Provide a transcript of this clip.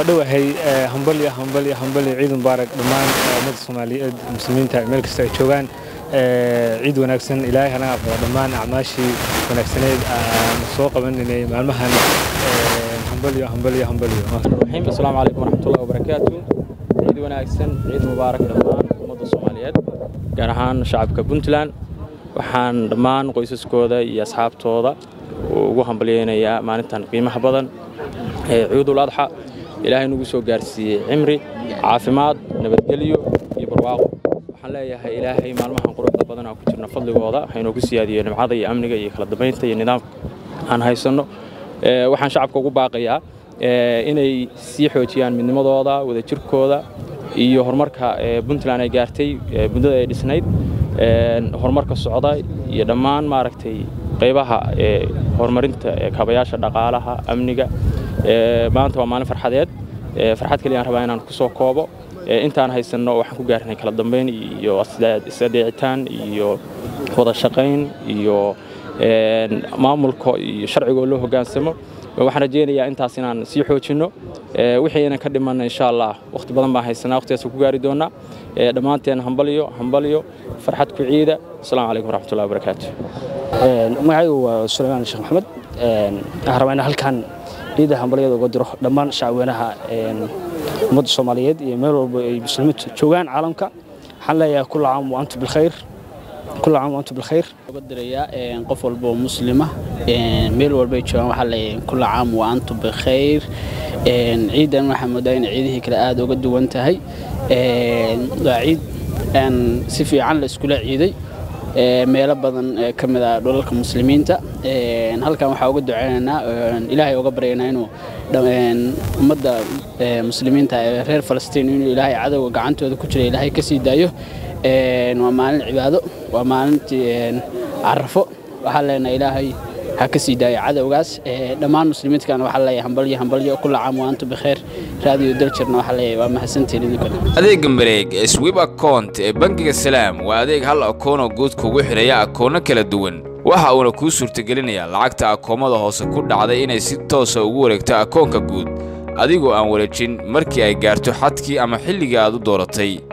waa dhowahay hambalyo hambalyo hambalyo ciid mubaarak dhammaan ummadda soomaaliyeed muslimiinta meel kasta ay joogaan ciid wanaagsan ilaahay hanaga aqbalo dhammaan acmaashii wanaagsaneed aan soo qabanaynay maalmahan hambalyo hambalyo hambalyo الرحيم السلام عليكم ورحمة الله وبركاته عيد wanaagsan ciid mubaarak dhammaan ummadda Soomaaliyeed gaar ahaan shacabka Puntland waxaan dhammaan qoysaskooda iyo asxaabtooda ugu hambalyeeynaya maalintan qiimaha badan ee Ciidul Adha ilaahay nagu soo gaarsiiyey cimri caafimaad nabadgelyo iyo barwaaqo waxaan leeyahay ilaahay maalmahan quruxda badan aan ku jirno fadligooda haynoo ku siyaadiyo nimcada iyo amniga iyo kala dambeynta iyo nidaamka aan haysanno waxaan shacabka ugu baaqayaa inay sii xoojiyaan midnimadooda wadajirkooda iyo horumarka puntland ay gaartay muddada ay dhisnayd horumarka socda iyo dhammaan maaragtay qaybaha horumarinta kaabayaasha dhaqaalaha amniga maanta waa maalin farxadeed farxad kaliya aan rabaa inaan ku soo koobo intaan haysanno waxaan ku gaarnay kala dambeyn iyo isdheecitaan iyo wada shaqayn iyo maamulka iyo sharcigoo loo hoggaansamo waxaan rajeynayaa intaas inaan sii xoojinno wixii inaan ka dhimanna insha allah waqti badan baan haysanaa waqtigaas ku gaari doonaa dhammaanteen hambalyo hambalyo farxad ku ciida asalaamu calaykum waraxmatullahi wabarakaatu magacaygu waa sulaymaan sheekh maxamed waxaan rabaa inaan halkan ciida hambalyada uga diro dhammaan shacweynaha ummadda soomaaliyeed iyo meel walba ay muslimiintu joogaan caalamka waxaan leeyahay kulla caam wa antum bilkhayr كل عام وأنتم بالخير قدريا قف والبو مسلمة ميل والبي جوان وحلا كل عام وأنتم بخير عيدا محمد داين عيده كلا آد وقد وانتهي عيد أن سفي عن الاسكولا عيدي meelo badan ka mid ah dhulalka muslimiinta halkan waxaa uga duceynaynaa ilaahay uga baryaynaa inuu ummadda muslimiinta ee reer falastiin inuu ilaahay cadowga gacantooda ku jira ilaahay ka sii daayo waa maalin cibaado waa maalintii carafo waxaa leenahay ilaahay ha ka sii daayo cadowgaas dhammaan muslimiintkana waxaa leeyahay hambalyo hambalyo kula caam wa antum bikheer raadiyo daljirna waxaa leeyahay waa mahadsantiin idinkana adeega mareeg ee swib account ee bangiga salaam waa adeeg hal akoonoo guud kugu xidhaya akoono kala duwan waxa uuna kuu suurtagelinayaa lacagta akoomada hoose ku dhacday inay si toosa ugu wareegto akoonka guud adigoo aan wareejin markii ay gaarto xadkii ama xilligii aad u dooratay